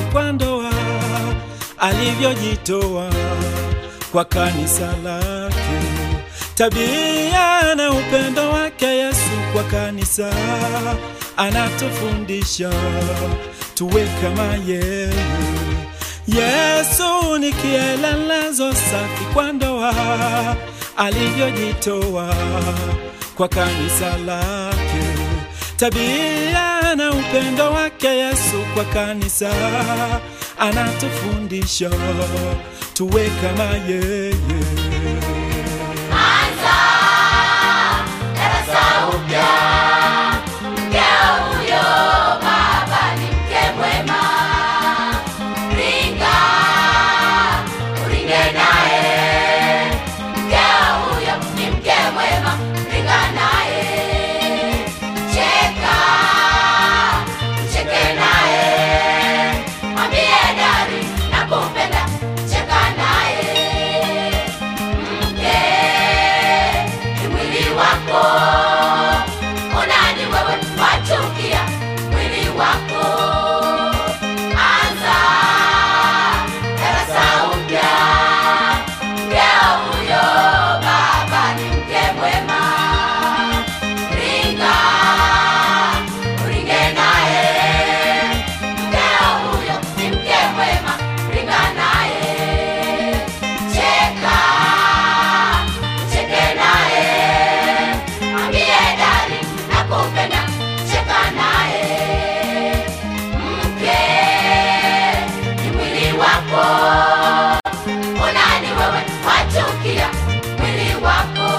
kwa ndoa, alivyojitoa kwa kanisa lake, tabia na upendo wake Yesu kwa kanisa anatufundisha tuwe kama yeye. Yesu ni kielelezo safi kwa ndoa, alivyojitoa kwa kanisa lake, tabia na upendo wake Yesu kwa kanisa anatufundisha tuwe kama yeye. Anza darasa upya, mkeo huyo baba ni mke mwema. Ringa uringe naye, mkeo huyo ni mke mwema. Ringa naye, cheka cheke naye, mwambie dari nakupenda, cheka naye mke ni mwili wako, unani wewe wachukia mwili wako. Anza darasa upya, mkeo huyo baba ni mke mwema. Ringa uringe naye, mkeo huyo ni mke mwema. Ringa naye, cheka cheke naye, mwambie dari nakupenda, cheka naye. Mke ni mwili wako, unani wewe wachukia mwili wako.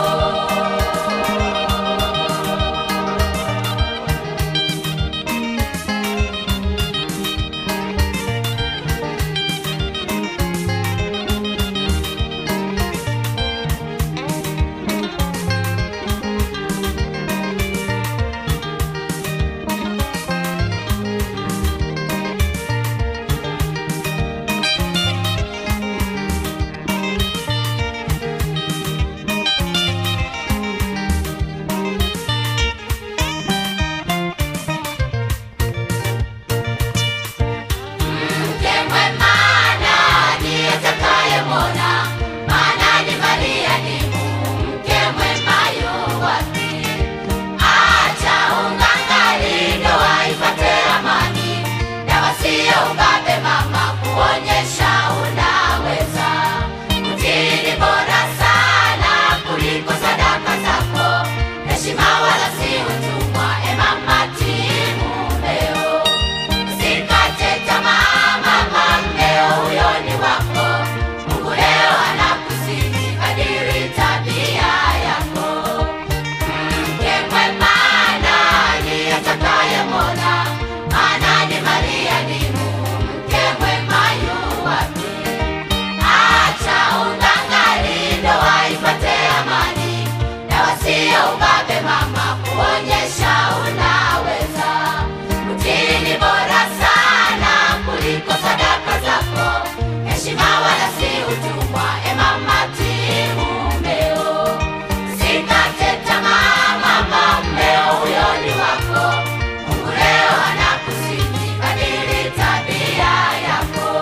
Mke mwema nani atakayemwona? Maana ni Maria ni mke mwema yu wapi? Acha ung'ang'ani, ndoa ipate amani, dawa siyo ubabe mama, kuonyesha unaweza. Utii ni bora sana kuliko sadaka zako, heshima wala si utumwa. E mama, tii mumeo. Usikate tamaa mama, mmeo huyo ni wako. Mungu leo anakusihi kadiri tabia yako. Mke mwema nani atakayemwona? Maana ni Maria ni mke mwema yu wapi? Acha ung'ang'ani, ndoa ipate amani, dawa siyo ubabe mama, kuonyesha unaweza. Utii ni bora sana kuliko sadaka zako, heshima wala si utumwa. E mama, tii mumeo, usikate tamaa mama, mmeo huyo ni wako. Mungu leo anakusihi kadiri tabia yako.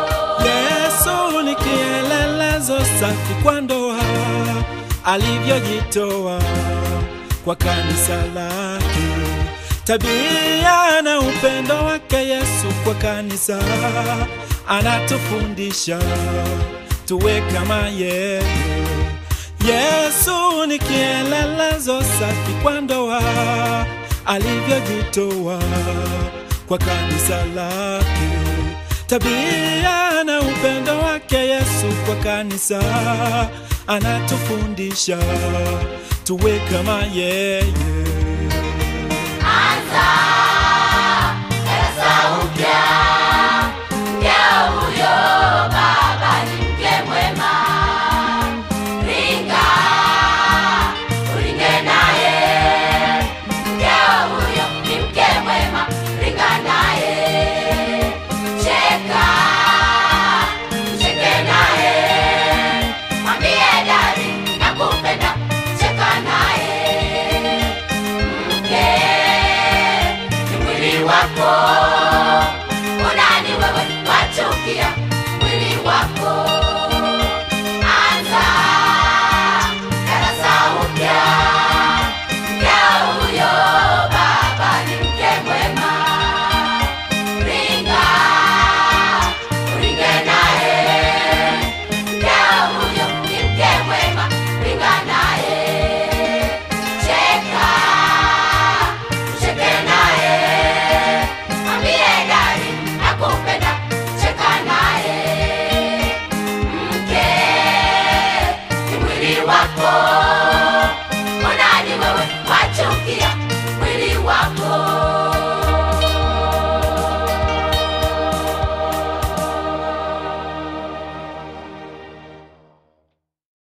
Yesu ni kielelezo safi kwa ndoa, alivyojitoa kwa kanisa lake, tabia na upendo wake Yesu kwa kanisa anatufundisha tuwe kama yeye. Yesu ni kielelezo safi kwa ndoa, alivyojitoa kwa kanisa lake, tabia na upendo wake Yesu kwa kanisa anatufundisha tuwe kama yeye.